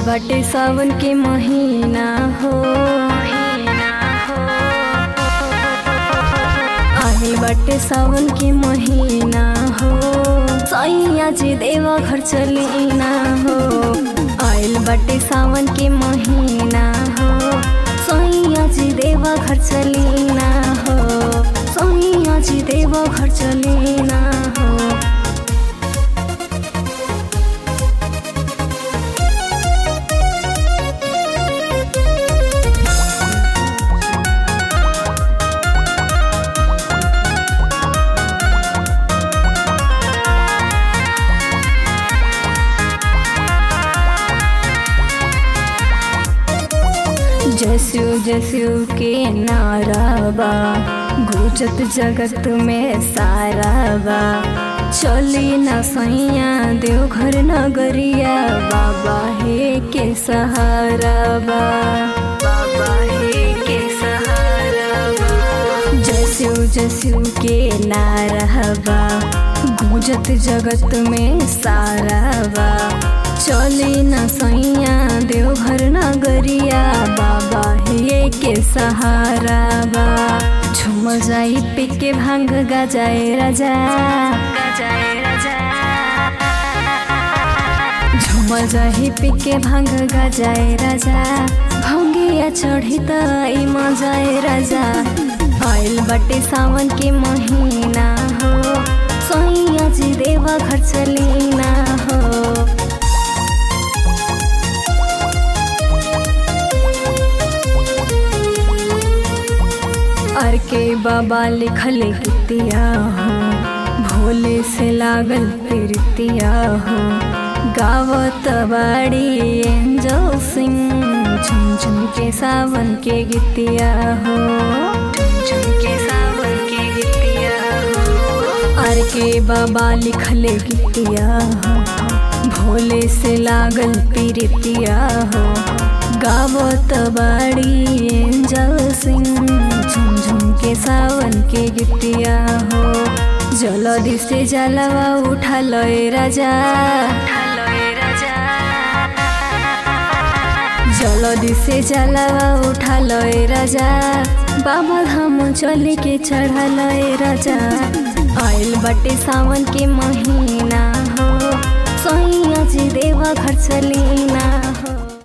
बाटे सावन के महीना हो आइल बाटे सावन के महीना हो सैया जी देवा घर चलीना हो आइल बाटे सावन के महीना हो सैया जी देवा घर चलीना हो सैया जी देवा घर चलीना हो जसु जसु के नाराबा गुजत जगत में साराबा चली न सैया देवघर नगरिया बाबा हे के सहाराबा बाबा हे के सहाराबा जसु जसु के नाराबा गुजत जगत में साराबा चली न सैया देवघर नगरिया बाबा हे के सहारा बा झुम जाई पे के भांग गजाए राजा गजाए राजा झुम जाई पे के भांग गजाए राजा भंगिया चढ़ी त ई मजाए राजा आइल बटे सावन के महीना हो सैया जी देवा घर चलीना हो अर के बाबा लिखल गीतिया हो भोले से लागल प्रीतिया हो गावत बाड़ी एंजल सिंह झुम झुम के सावन के गीतिया हो झुम झुम के सावन के गीतिया हो अर के बाबा लिखल गीतिया हो भोले से लागल प्रीतिया हो गावत बाड़ी एंजल सिंह झुम झुम के सावन के गीतिया हो जलदि से जलवा उठा लय राजा जलदि से जलवा उठा लय राजा बाबा धाम चले के चढ़ा लय राजा आइल बटे सावन के महीना हो सैया जी देवा घर चलीना हो